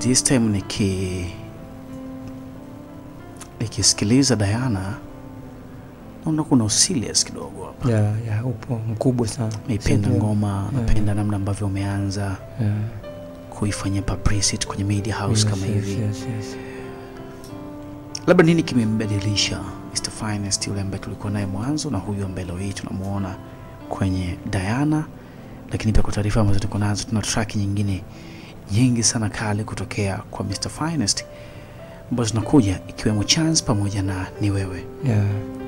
this time niki nikisikiliza Diana naona kuna usilias kidogo hapa. ya ya upo mkubwa sana Naipenda Sio- ngoma, napenda namna ambavyo umeanza yeah. kuifanyia publicity kwenye media house Yes, kama yes, hivi. yes, yes. Labda nini kimembadilisha Mr Finest yule ambaye tulikuwa naye mwanzo na huyu ambaye leo hii tunamuona kwenye Diana, lakini pia kwa taarifa ambazo tuko nazo, tuna track nyingine nyingi sana kali kutokea kwa Mr Finest ambazo zinakuja ikiwemo Chance pamoja na ni wewe. yeah.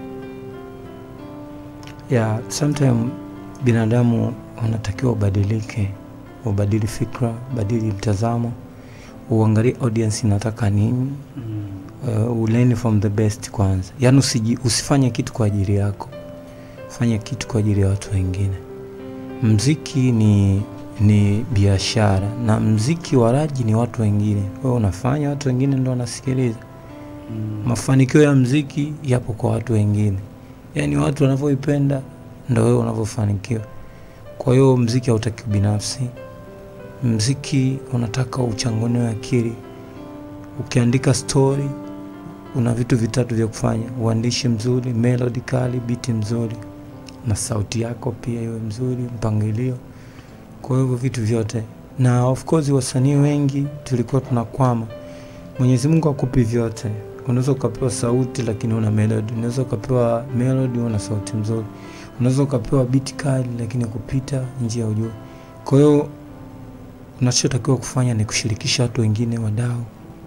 yeah, sometime binadamu wanatakiwa ubadilike ubadili fikra ubadili mtazamo uangalie audience inataka nini uh, ulearn from the best kwanza yaani usiji, usifanye kitu kwa ajili yako fanya kitu kwa ajili ya watu wengine mziki ni ni biashara na mziki waraji ni watu wengine wewe unafanya watu wengine ndo wanasikiliza mafanikio ya mziki yapo kwa watu wengine yaani watu wanavyoipenda ndo wewe unavyofanikiwa kwa hiyo mziki hautaki binafsi mziki unataka uchanganue akili ukiandika story una vitu vitatu vya kufanya uandishi mzuri melody kali biti mzuri na sauti yako pia iwe mzuri mpangilio kwa hivyo vitu vyote na of course wasanii wengi tulikuwa tunakwama mwenyezi mungu akupi vyote unaweza ukapewa sauti lakini una melody unaweza ukapewa melody una sauti mzuri unaweza ukapewa biti kali lakini kupita njia ya ujua kwa hiyo unachotakiwa kufanya ni kushirikisha watu wengine wadau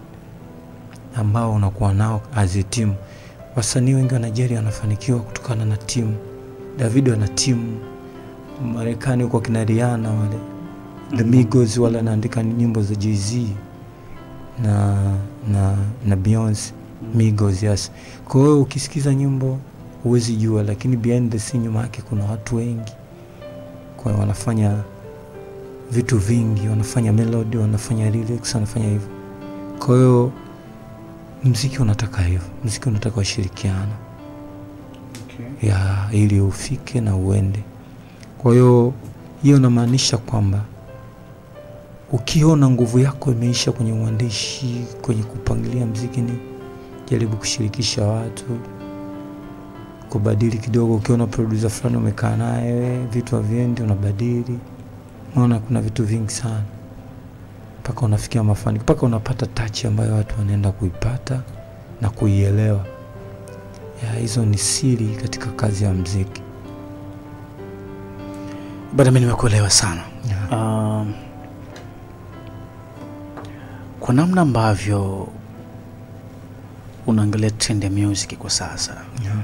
ambao unakuwa nao as a team wasanii wengi wa nigeria wanafanikiwa kutokana na timu davido ana timu marekani huko kina riana wale the migos wale anaandika nyimbo za jz na na na beyonce migos yes kwa hiyo ukisikiza nyimbo huwezi jua lakini behind the scene nyuma yake kuna watu wengi kwa hiyo wanafanya vitu vingi wanafanya melody wanafanya lyrics wanafanya hivyo kwa hiyo mziki unataka hivyo mziki unataka ushirikiano Okay. ya ili ufike na uende kwa hiyo hiyo inamaanisha kwamba ukiona nguvu yako imeisha kwenye uandishi kwenye kupangilia mziki ni jaribu kushirikisha watu kubadili kidogo ukiona produsa fulani umekaa naye vitu haviendi unabadili maona kuna vitu vingi sana mpaka unafikia mafanikio mpaka unapata tachi ambayo watu wanaenda kuipata na kuielewa ya hizo ni siri katika kazi ya mziki Bado mimi nimekuelewa sana. ya. Um, kwa namna ambavyo unaangalia trend ya music kwa sasa, ya.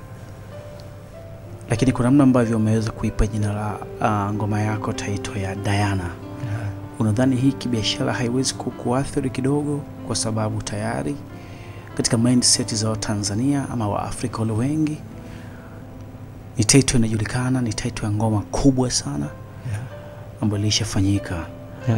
lakini kwa namna ambavyo umeweza kuipa jina la uh, ngoma yako taito ya Diana, ya. unadhani hii kibiashara haiwezi kukuathiri kidogo, kwa sababu tayari katika mindset za Watanzania ama Waafrika wale wengi ni taito inajulikana, ni taito ya ngoma kubwa sana ya. ambayo ilishafanyika. ya.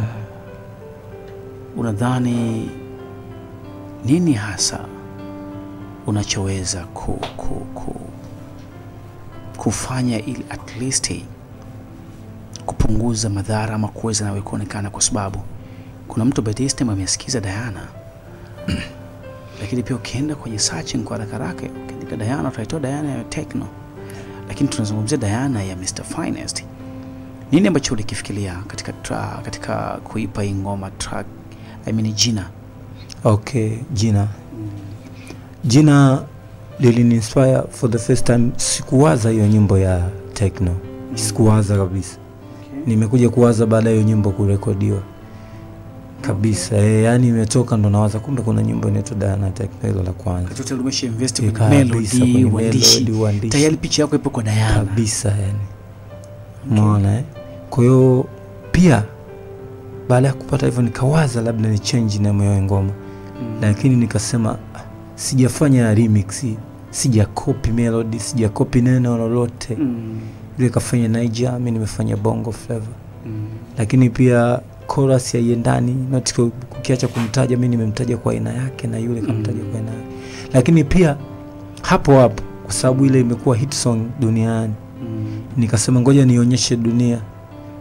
Unadhani nini hasa unachoweza ku, ku, ku, kufanya ili at least kupunguza madhara ama kuweza nawe kuonekana, kwa sababu kuna mtu by this time amesikiza Diana lakini pia ukienda kwenye searching kwa haraka haraka ukiandika Diana utaitoa Diana ya techno, lakini tunazungumzia Diana ya Mr Finest. Nini ambacho ulikifikiria katika tra, katika kuipa hii ngoma track, I mean jina? okay jina jina liliniinspire for the first time sikuwaza hiyo nyimbo ya techno sikuwaza kabisa nimekuja kuwaza baada ya hiyo nyimbo kurekodiwa kabisa e, yani imetoka ndo nawaza kumbe kuna nyimbo inaitwa Diana Techno hilo la kwanza Katoto umesha invest kwenye Kabisa, melody, kwenye uandishi. melody, uandishi. Tayari picha yako ipo kwa Diana. kabisa yani umeona eh? kwa hiyo pia baada ya kupata hivyo nikawaza labda ni change name ya ngoma Mm. lakini nikasema "Ah, sijafanya remix sija copy melody sija copy neno lolote Mm. ile kafanya Niger mi nimefanya bongo flavor Mm. lakini pia chorus haiendani not ku- kukiacha kumtaja mi nimemtaja kwa aina yake na yule kamtaja Mm. kwa aina yake lakini pia hapo hapo kwa sababu ile imekuwa hit song duniani Mm. nikasema ngoja nionyeshe dunia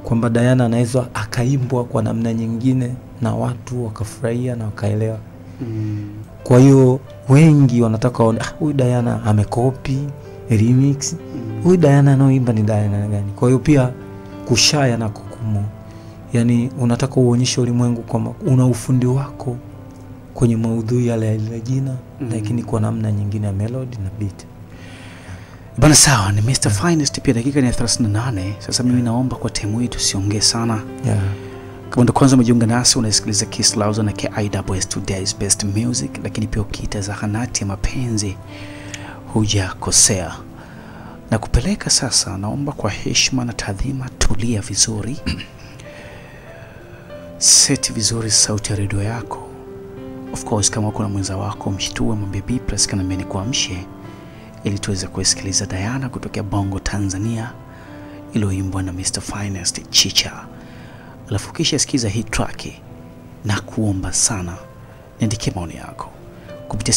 kwamba Diana anaweza akaimbwa kwa namna nyingine na watu wakafurahia na wakaelewa. Mm. Kwa hiyo wengi wanataka waone, "Ah, huyu Diana amekopi remix, huyu Diana anaoimba ni Diana gani? Kwa hiyo pia kushaya na kukumu, yani unataka uonyeshe ulimwengu kwamba una ufundi wako kwenye maudhui yale ya lile jina Mm. lakini kwa namna nyingine ya melody na beat. Bana, sawa, ni Mr Finest. Pia dakika ni ya 38. Sasa mimi naomba kwa temu hii tusiongee sana. Yeah. Kama ndo kwanza umejiunga nasi, unasikiliza Kiss Lauza na KIWS Today's Best Music, lakini pia ukiita zahanati ya mapenzi hujakosea. Na kupeleka sasa, naomba kwa heshima na taadhima, tulia vizuri, seti vizuri sauti ya redio yako. Of course, kama uko na mwenza wako mshtue, mwambie B plus kanambia ni kuamshe, ili tuweze kuisikiliza Diana kutokea Bongo, Tanzania, iliyoimbwa na Mr Finest Chicha alafu kisha sikiza hii track na kuomba sana niandikie maoni yako kupitia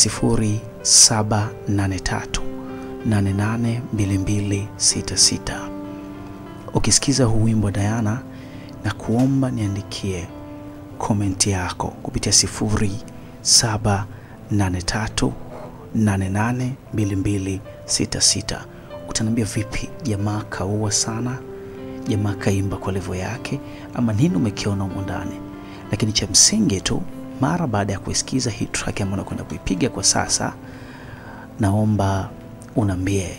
0783882266 ukisikiza huu wimbo wa Diana na kuomba niandikie komenti yako kupitia 0783882266 utaniambia vipi jamaa kaua sana jamaa kaimba kwa levo yake ama nini umekiona humo ndani lakini cha msingi tu mara baada ya kuisikiza hii track ambayo nakwenda kuipiga kwa sasa naomba unaambie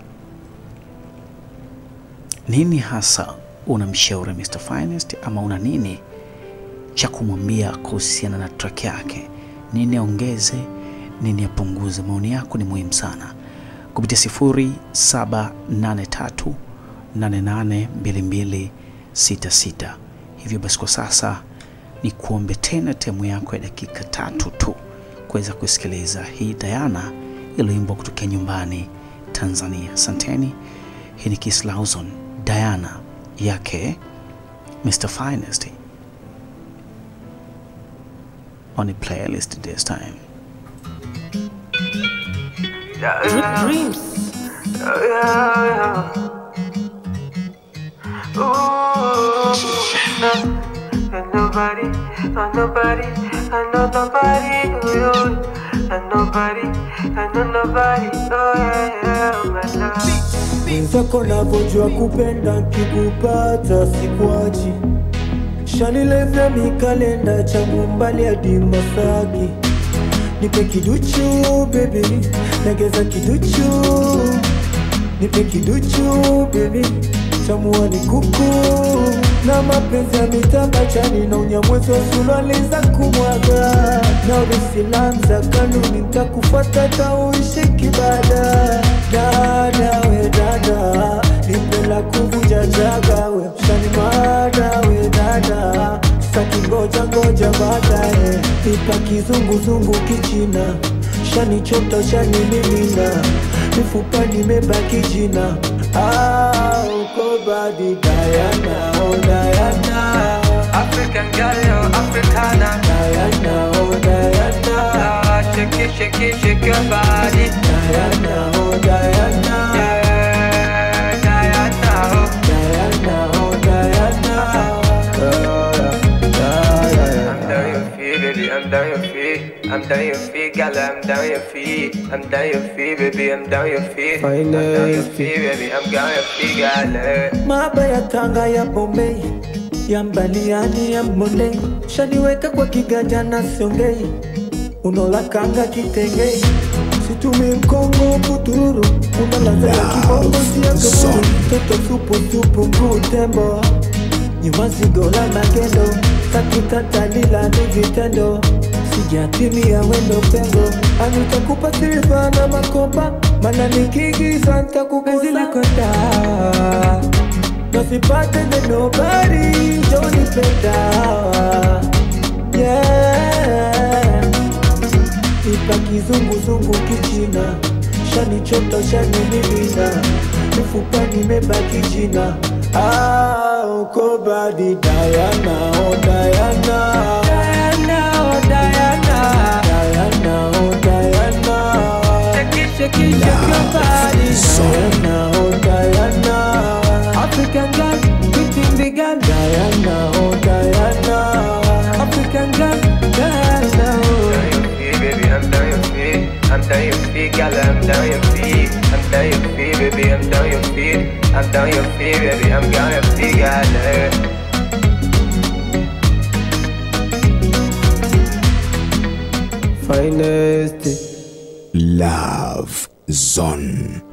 nini hasa unamshauri Mr Finest ama una nini cha kumwambia kuhusiana na track yake nini aongeze nini apunguze maoni yako ni muhimu sana kupitia 0783 882266 hivyo basi kwa sasa ni kuombe tena temu yako ya dakika tatu tu kuweza kusikiliza hii Diana iliyoimbwa kutokea nyumbani Tanzania. Asanteni. Hii ni Kiss Lawson, Diana yake Mr Finest on a playlist this time. Dreams. Oh, yeah, yeah. Ooh, and nobody, and nobody, and no nobody, oh, yeah. and nobody, and no nobody, oh yeah, yeah, my love. mwenzako navyojua kupenda kikupata sikwachi shanilevya mikalenda changu mbali hadi Masaki nipe kiduchu baby legeza kiduchu nipe kiduchu baby chamuani kuku na mapenzi ya mitabachani na unyamwezi wa suruali za kumwaga na urisilam za kanuni ntakufuata tauishi kibada dada we dada nipela kuvunja jaga we shanimada we dada saki ngoja ngoja baadaye nipa kizunguzungu kichina shanichota shanimimina mifupa nimebaki jina ah, uko badi Diana, oh Diana African girl, yo, Africana. Diana, oh Diana Ah, shake it, shake it, shake your body. Diana, oh Diana Yeah, Diana, oh. Diana, oh Diana I'm down your feet, baby, I'm down your feet. I'm down your feet, gal, I'm down your feet. I'm down your feet, baby, I'm down your feet. I'm down your feet, baby, I'm down your feet, gal. Maba ya Tanga ya Bombay ya Mbaliani ya Mbonde shaniweka kwa kiganja na siongei unola kanga kitengei situmi mkongo kuturu unalaza ya kibongo siya kaburu toto supu supu mguu tembo nyuma zigo la magendo takutatalila ni vitendo sijatimia wendo pengo anitakupa silva na makopa mana nikigiza ntakukuzilikota nasipate the nobody jonipenda yeah ipa kizunguzungu kichina shanichota shanimimina mifupa nimebaki jina ah, uko badi Diana, oh Diana Diana, oh Diana. Diana, oh Diana Shake it, shake it, shake your body. Diana, oh Diana African girl, pretty big girl. down your feet, I'm down your feet, baby, I'm down your feet, I'm down your feet, baby, I'm down your feet, girl. Finest. Love Zone.